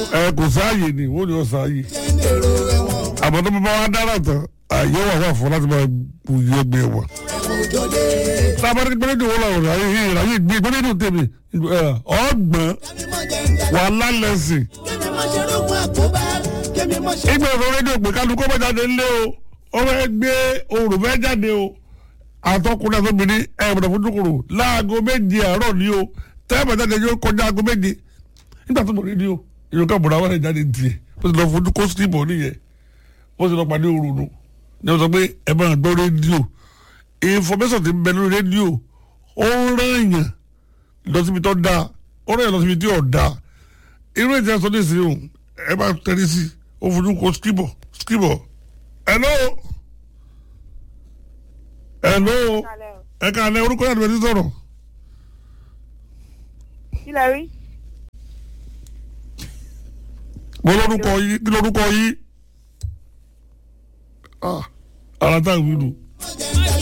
ẹ kò sáàyè ni wọ́n ní ọ sáàyè èrò ẹ̀wọ̀n àmọ́ tó bá wá dára tán àyè wà wà fún láti máa bu iye ẹgbẹ́ wọn. òjòlè tábàdé gbẹ́lẹ́dì wọ́n làwọn ọ̀rọ̀ ayé yìí ráyè gbé gbẹ́lẹ́dì tèmi ọgbọ̀n kẹ́mi mọ̀ jẹ́ ń jà wà lálẹ́sìn. kẹ́mi mọ̀ ṣe rògùn àkóbá kẹ́mi mọ̀ ṣe. ìgbà ìfọ̀ rédíò pé kálukú bá jáde ńlé o ó fẹ́ gbé oòrùn fẹ́ jáde o àtọkùnrin àtọbìnrin ẹ̀bùrọ̀ fojúkòrò láago méje àárọ̀ ni o tẹ́ẹ̀bà jáde yóò kọjá aago méje nígbà tó lọ rédíò ìyókà bùrọ̀ àwọn ẹ̀ jáde tiẹ̀ ó sì lọ fojú kó sílíbọ̀ nìyẹn ó sì lọ pàdé oòrùn nù ní wọ́n sọ pé ẹ máa gbọ́ rédíò information ti ń bẹ lórí rédíò ó ń rán èèyàn lọ síbi tó dáa ó rán èèyàn lọ síbi tí ò dáa irú ètò ẹ̀sọ́ ní ìsìn òun ẹ bá tẹ̀lé sí ó fojú kó skibọ̀ skibọ̀ hello hello ẹ ká lẹ orúkọ yàtọ̀ ẹni sọ̀rọ̀ kí lẹ rí mo lórúkọ yìí kí lórúkọ yìí ah ara tá a wí nù